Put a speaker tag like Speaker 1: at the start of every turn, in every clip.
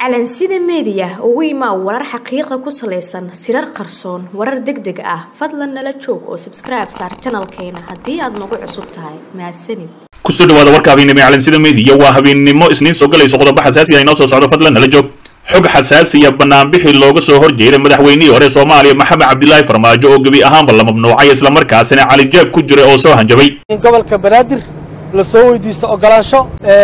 Speaker 1: calansida meediya ugu imaa warar xaqiiqa ku salaysan sirar qarsoon warar deg deg ah fadlan nala joog oo sabskribe saar janalkeena haddii aad nagu cusub tahay mahadsanid
Speaker 2: kusoo dhawaada warka habeennimo ee calansida meediya waa habeennimo isniin soo galayso qodobo xasaasi ah inoo soo socdo fadlan nala joog xog xasaasiya banaanbixii looga soo horjeeday madaxweynihii hore soomaaliya maxamed cabdilaahi farmaajo oo gebi ahaanba la mamnuucay islamarkaasina calijaab ku jira oo soo hanjabay
Speaker 3: in gobolka banaadir la soo weydiisto ogolaansho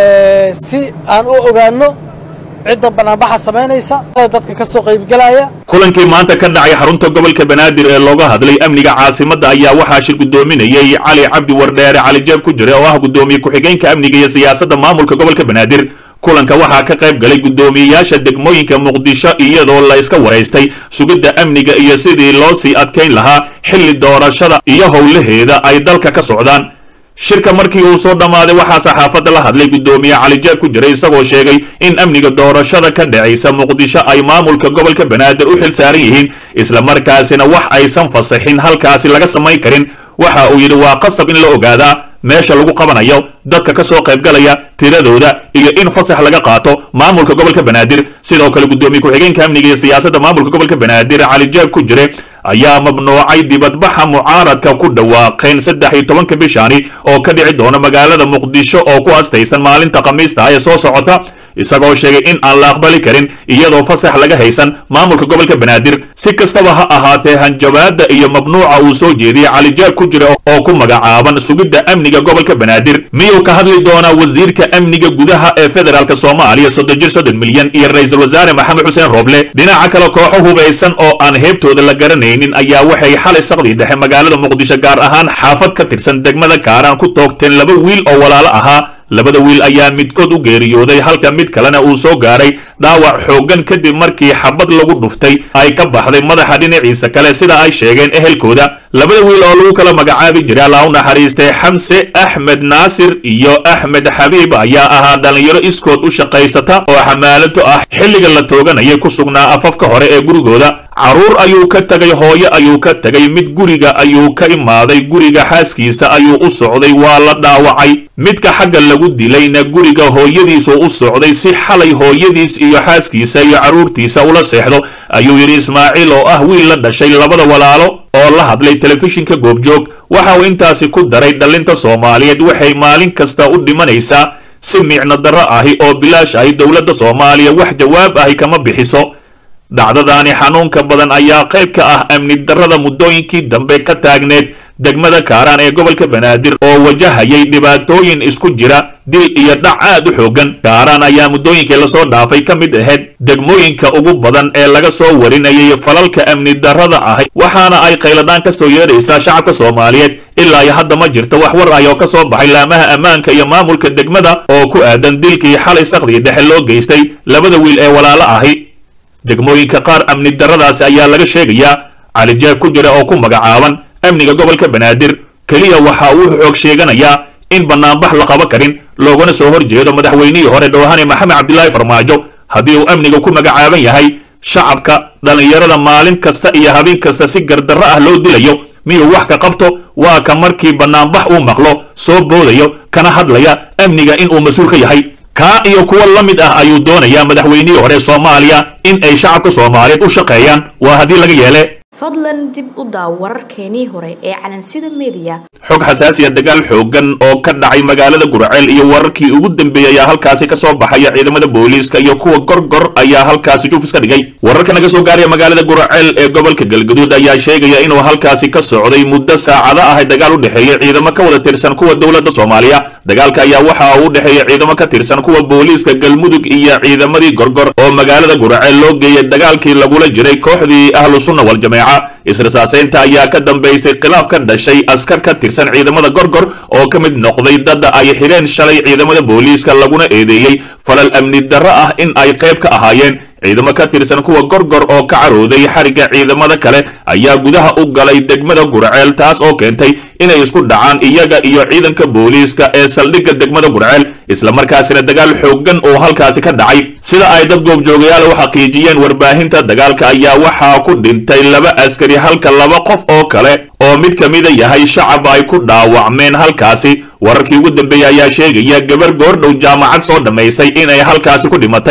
Speaker 3: si aan u ogaanno cidda banaanbaxa samaynaysa dadka ka soo qaybgelaya
Speaker 2: kulankii maanta ka dhacay xarunta gobolka banaadir ee looga hadlay amniga caasimadda ayaa waxaa shir guddoominayay cali cabdi wardheere calijaab ku jira oo ah guddoomiye ku-xigeenka amniga iyo siyaasadda maamulka gobolka banaadir kulanka waxaa ka qayb galay guddoomiyeyaasha degmooyinka muqdisho iyadoo la iska waraystay sugidda amniga iyo sidii loo sii adkayn lahaa xilli doorashada iyo howlaheeda ay dalka ka socdaan shirka markii uu soo dhammaaday waxaa saxaafadda la hadlay guddoomiye calijaab ku jira isagoo sheegay in amniga doorashada ka dhacaysa muqdisho ay maamulka gobolka banaadir u xil saaran yihiin islamarkaasina wax aysan fasaxin halkaasi laga samayn karin waxa uu yidhi waa qasab in la ogaadaa meesha lagu qabanayo dadka ka soo qaybgalaya tiradooda iyo in fasax laga qaato maamulka gobolka banaadir sidoo kale guddoomiye ku-xigeenka amniga iyo siyaasadda maamulka gobolka banaadir calijaab ku jire ayaa mamnuucay dibadbaxa mucaaradka ku dhawaaqeen saddex iyo tobanka bishaani oo ka dhici doona magaalada muqdisho oo ku astaysan maalinta khamiista ah ee soo socota isagoo sheegay in aan la aqbali karin iyadoo fasax laga haysan maamulka gobolka banaadir si kastaba ha ahaatee hanjabaadda iyo mamnuuca uu soo jeediyey calijaab ku jira oo ku magacaaban sugidda amniga gobolka banaadir miyuu ka hadli doonaa wasiirka amniga gudaha ee federaalk soomaaliya soddon jir soddon milyan iyo ra-iisul wasaare maxamed xuseen rooble dhinaca kale kooxo hubaysan oo aan heebtooda la garanaynin ayaa waxay xalay saqdii dhexe magaalada muqdisho gaar ahaan xaafad ka tirsan degmada kaaraan ku toogteen laba wiil oo walaalo ahaa labada wiil ayaa midkood u geeriyooday halka mid kalena uu soo gaaray dhaawac xooggan kadib markii xabad lagu dhuftay ay ka baxday madaxa dhinaciisa kale sida ay sheegeen ehelkooda labada wiil oo lagu kala magacaabi jiray allah u naxariistay xamse axmed naasir iyo axmed xabiib ayaa ahaa dhallinyaro iskood u shaqaysata oo xamaalato ah xilliga la tooganayay ku sugnaa afafka hore ee gurigooda carruur ayuu ka tegay hooyo ayuu ka tegay mid guriga ayuu ka imaaday guriga xaaskiisa ayuu u socday waa la dhaawacay midka xagga lagu dilayna guriga hooyadiisuu u socday si xalay hooyadiis iyo xaaskiisa iyo carruurtiisa ula seexdo ayuu yidhi ismaaciil oo ah wiil la dhashay labada walaalo oo la hadlay telefishinka goobjoog waxa uu intaasi ku daray dhallinta soomaaliyeed waxay maalin kasta u dhimanaysaa si micno darro ahi oo bilaash ahi dowladda soomaaliya wax jawaab ahi kama bixiso dhacdadaani xanuunka badan ayaa qayb ka ah amni darrada muddooyinkii dambe ka taagneed degmada kaaraan ee gobolka banaadir oo wajahayay dhibaatooyin isku jira dil iyo dhac aad u xooggan kaaraan ayaa muddooyinkii lasoo dhaafay ka mid ahayd degmooyinka ugu badan ee laga soo warinayay falalka amni darrada ahi waxaana ay qayladhaan ka soo yeedhaysaa shacabka soomaaliyeed ilaa iyo hadda ma jirto wax war ah oo ka soo baxay laamaha ammaanka iyo maamulka degmada oo ku aadan dilkii xalay saqdii dhexe loo geystay labada wiil ee walaalo ahi degmooyinka qaar amni darradaasi ayaa laga sheegayaa calijaab ku jira oo ku magacaaban amniga gobolka banaadir keliya waxa uu xoog sheeganayaa in banaanbax la qaba karin loogana soo horjeedo madaxweynihii hore dhowhane maxamed cabdilaahi farmaajo haddii uu amniga ku magacaaban yahay shacabka dhallinyarada maalin kasta iyo habeen kasta si gardarro ah loo dilayo miyuu wax ka qabto waa ka markii banaanbax uu maqlo soo boodayo kana hadlaya amniga in uu mas-uul ka yahay kaa iyo kuwa la mid ah ayuu doonayaa madaxweynihii hore soomaaliya in ay shacabka soomaaliyeed u shaqeeyaan waa haddii laga yeele
Speaker 1: fadlan dib u daaw wararkeenii hore ee calansida meediya
Speaker 2: xog xasaasiya dagaal xooggan oo ka dhacay magaalada gurceel iyo wararkii ugu dambeeyey ayaa halkaasi ka soo baxaya ciidamada booliiska iyo kuwa gorgor ayaa halkaasi juufis ka dhigay wararka naga soo gaaraya magaalada gurceel ee gobolka galgaduud ayaa sheegaya inuu halkaasi ka socday muddo saacado ah dagaal u dhexeeya ciidamo ka wada tirsan kuwa dowladda soomaaliya dagaalka ayaa waxa uu u dhexeeya ciidamo ka tirsan kuwa booliiska galmudug iyo ciidamadii gorgor oo magaalada gurceel loo geeyay dagaalkii lagula jiray kooxdii ahlu sunna waljameeca israsaaseynta ayaa ka dambaysay khilaaf ka dhashay askar ka tirsan ciidamada gorgor oo ka mid noqday dadda ay xidheen shalay ciidamada booliiska laguna eedeeyey falal amni darro ah in ay qayb ka ahaayeen ciidamo ka tirsan kuwa gorgor oo ka carooday xarigga ciidamada kale ayaa gudaha u galay degmada gurceel taas oo keentay inay isku dhacaan iyaga iyo ciidanka booliiska ee saldhigga degmada gurceel islamarkaasina dagaal xooggan oo halkaasi ka dhacay sida ay dad goobjoogayaal u xaqiijiyeen warbaahinta dagaalka ayaa waxaa ku dhintay laba askari halka laba qof oo kale oo mid ka mida yahay shacab ay ku dhaawacmeen halkaasi wararkii ugu dambeeyey ayaa sheegaya gabar goordhow jaamacad soo dhammaysay inay halkaasi ku dhimatay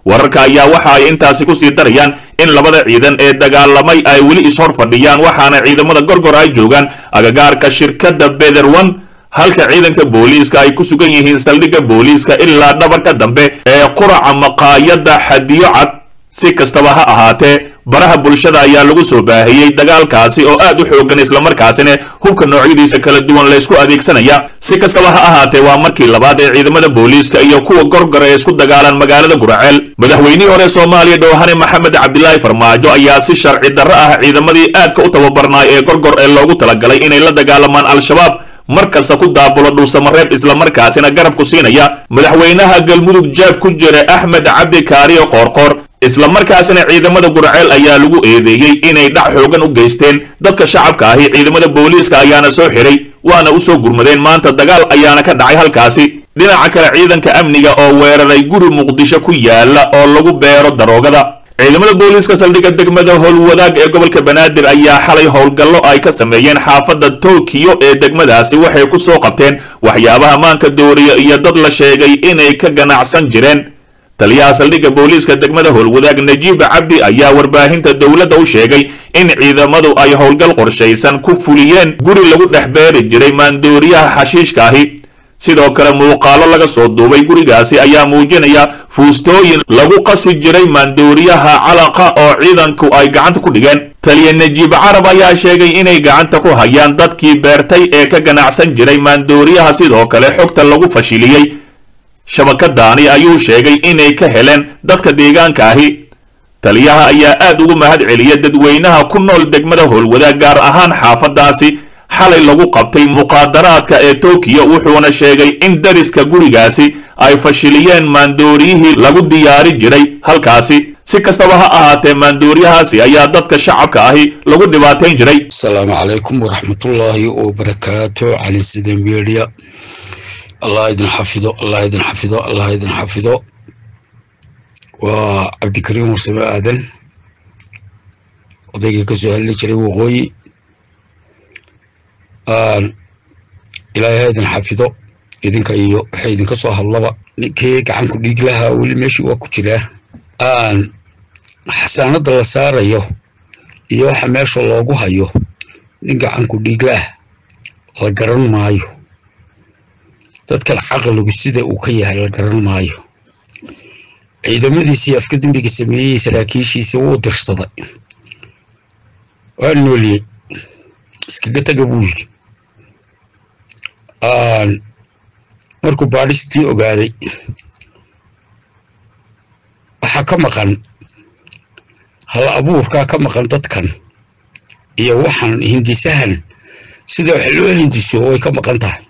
Speaker 2: wararka ayaa waxa ay intaasi ku sii darayaan in labada ciidan ee dagaalamay ay weli ishor fadhiyaan waxaana ciidamada gorgor ay joogaan agagaarka shirkadda bederwan halka ciidanka booliiska ay ku sugan yihiin saldhigga booliiska ilaa dhabarka dambe ee quraca maqaayadda xadiyo cad si kastaba ha ahaatee baraha bulshada ayaa lagu soo baahiyey dagaalkaasi oo aad u xoogan islamarkaasina hubka noocyadiisa kala duwan laysku adeegsanaya si kastaba ha ahaatee waa markii labaad ee ciidamada booliiska iyo kuwa gorgor ee isku dagaalaan magaalada guraceel madaxweynihii hore soomaaliya dhowhane maxamed cabdilaahi farmaajo ayaa si sharci darro ah ciidamadii aadka u tababarnaay ee gorgor ee loogu talagalay inay la dagaalamaan al-shabaab mar kasta ku daabulo dhuusamareeb islamarkaasina garab ku siinaya madaxweynaha galmudug jaab ku jira axmed cabdi kaariyo qoorqoor islamarkaasina ciidamada guraceel ayaa lagu eedeeyey inay dhac xoogan u geysteen dadka shacabka ahi ciidamada booliiska ayaana soo xiray waana u soo gurmadeen maanta dagaal ayaana ka dhacay halkaasi dhinaca kale ciidanka amniga oo weeraray guri muqdisho ku yaala oo lagu beero daroogada ciidamada booliiska saldhigga degmada howlwadaag ee gobolka banaadir ayaa xalay howlgallo ay ka sameeyeen xaafadda tokiyo ee degmadaasi waxay ku soo qabteen waxyaabaha maanka dooriya iyo dad la sheegay inay ka ganacsan jireen taliyaha saldhigga booliiska degmada howlwadaag najiib cabdi ayaa warbaahinta dowladda u sheegay in ciidamadu ay howlgal qorshaysan ku fuliyeen guri lagu dhex beeri jiray maandooriyaha xashiishka ahi sidoo kale muuqaalo laga soo duubay gurigaasi ayaa muujinaya fuustooyin lagu qasi jiray maandooriyaha calaqa oo ciidanku ay gacanta ku dhigeen taliya najiib carab ayaa sheegay inay gacanta ku hayaan dadkii beertay ee ka ganacsan jiray maandooriyaha sidoo kale xogta lagu fashiliyey shabakadaani ayuu sheegay inay ka heleen dadka deegaanka ahi taliyaha ayaa aad ugu mahad celiya dadweynaha ku nool degmada howlwadaag gaar ahaan xaafadaasi xalay lagu qabtay muqaadaraadka ee tokiyo wuxuuna sheegay in dariska gurigaasi ay fashiliyeen maandooriyihii lagu diyaari jiray halkaasi si kastaba ha ahaatee maandooriyahaasi ayaa dadka shacabka ahi lagu dhibaatayn jiray
Speaker 4: asalaamu calaykum waraxmatullaahi wabarakaatu cali sida media allah idin xafido allah idin xafido allah idin xafido waa cabdikariim warsame aadan odaygii kasoo hadli jiray waqooyi ilaahay ha idin xafido idinka iyo waxa idinka soo hadlaba ninkii gacanku dhiig lahaa weli meeshii waa ku jiraa xasaanada la saarayo iyo waxa meesha loogu hayo nin gacanku dhiig lah la garan maayo dadkan caqligu sida uu ka yahay la garan maayo ciidamadiisii afka dembiga sameeyey saraakiishiisa wuu dirsaday waa nooliyey iskaga taga buu yidhi markuu baadhistii ogaaday waxaa ka maqan hal abuurkaa ka maqan dadkan iyo waxaan hindisahan sida wax loo hindiso way ka maqan tahay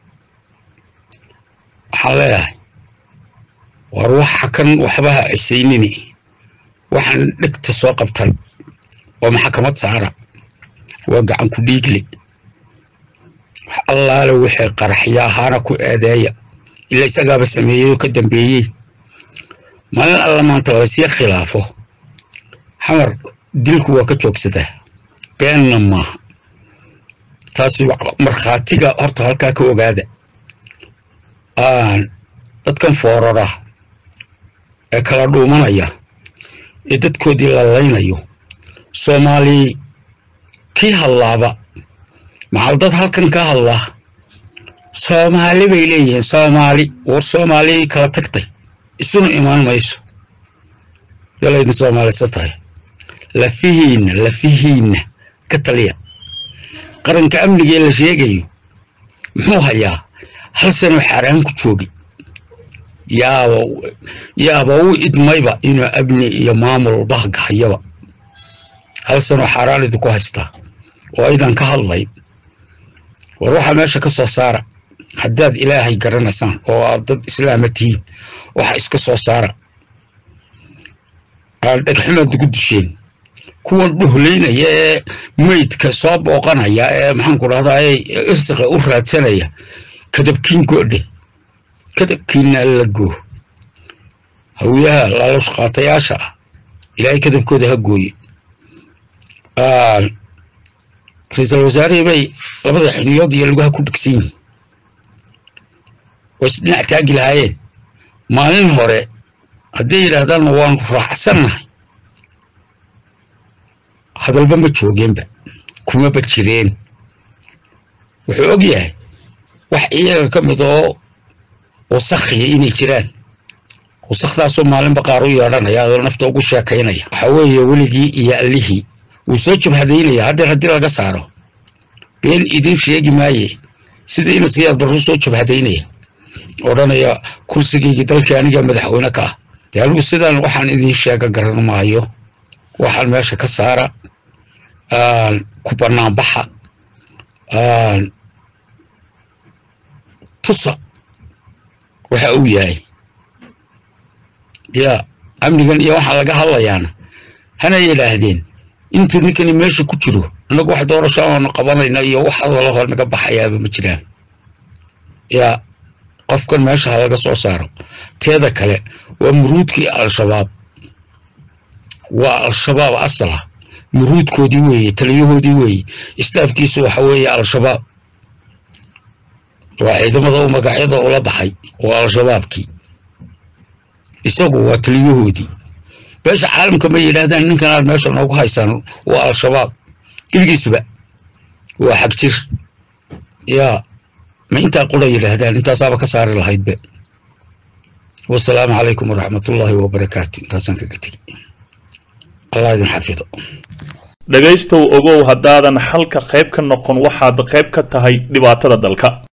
Speaker 4: waxaan leeyahay war waxa kan waxbaha cisaynini waxaan dhegta soo qabtan oo maxkamad saara waa gacan ku dhiigle wax allaale wixii qaraxya ahaana ku eedeeya ila isagaaba sameeyey oo ka dambeeyey maalin alla maanta laysyar khilaafo xamar dilku waa ka joogsadaa beenna maaha taasi markhaatiga horta halkaa ka ogaada dadkan foorara ee kala dhuumanaya ee dadkoodii lalaynayo soomaali kii hadlaaba maxal dad halkan ka hadlaa soomaali bay leeyihiin soomaali war soomaali kala tagtay isuna imaan mayso yalaydin soomaalisa tahay lafihiinna lafihiinna ka taliya qaranka amnigee la sheegayo muxuu hayaa hal sanoo xaaraan ku joogi yaaba yaaba u idmayba inuu amni iyo maamul bahga hayaba hal sanoo xaaraan idinku haystaa oo aydan ka hadlay war waxaa meesha ka soo saara haddaad ilaahay garanaysaan oo aad dad islaama tihiin waxa iska soo saara aan dhegxumaad ugu disheen kuwan dhuhlaynaya ee meydka soo booqanaya ee maxaanku dhahdaa irsiqa u raadsanaya kadabkiin goodhe kadabkiina la goo hawiyaha laalush qaatayaasha ah ilaahay kadabkooda ha gooye ra-iisul wasaarihii bay labada xiniyood iyo lugaha ku dhegsan yihiin way isdhinac taagi lahaayeen maalin hore hadday yidhaahdaanna waanu raacsannahay hadalba ma joogeenba kumaba jireen wuxuu og yahay wax iyaga ka mid oo wasakhiya inay jiraan wasakdaasoo maalinba qaar u yeedhanaya adoo nafta ugu sheekaynaya waxa weeye weligii iyo allihii wuu soo jabhadaynaya haddeer haddii laga saaro been idin sheegi maaye sida ina siyaad barru soo jabhadaynaya odhanaya kursigaygii dalkii aniga madaxweyne ka ah dee anigu sidaan waxaan idin sheega garan maayo waxaan meesha ka saara ku banaanbaxa tusa waxa uu yahay yaa amnigan iyo waxaa laga hadlayaana hana yidhaahdeen intuu ninkani meesha ku jiro innagu wax doorasho aanu qabanayna iyo wax hadalo hor naga baxayaaba ma jiraan yaa qofkan meesha ha laga soo saaro teeda kale waa muruudkii al-shabaab waa al-shabaab asala muruudkoodii weeye taliyahoodii weeye istaafkiisu waxa weeye al-shabaab waa ciidamada u magacyada ula baxay waa al-shabaabkii isagu waa taliyahoodii beesha caalamka ma yidhaahdaan ninkan aad meesha noogu haysaan waa al-shabaab gebigiisuba waa xag jir yaa ma intaa qura yidhaahdaan intaasaaba ka saari lahaydbe wasalaamu calaykum waraxmatullaahi wabarakaatu intaasaan kaga tegi allah idin xafido
Speaker 2: dhegaystow ogow haddaadan xalka qayb ka noqon waxaad qayb ka tahay dhibaatada dalka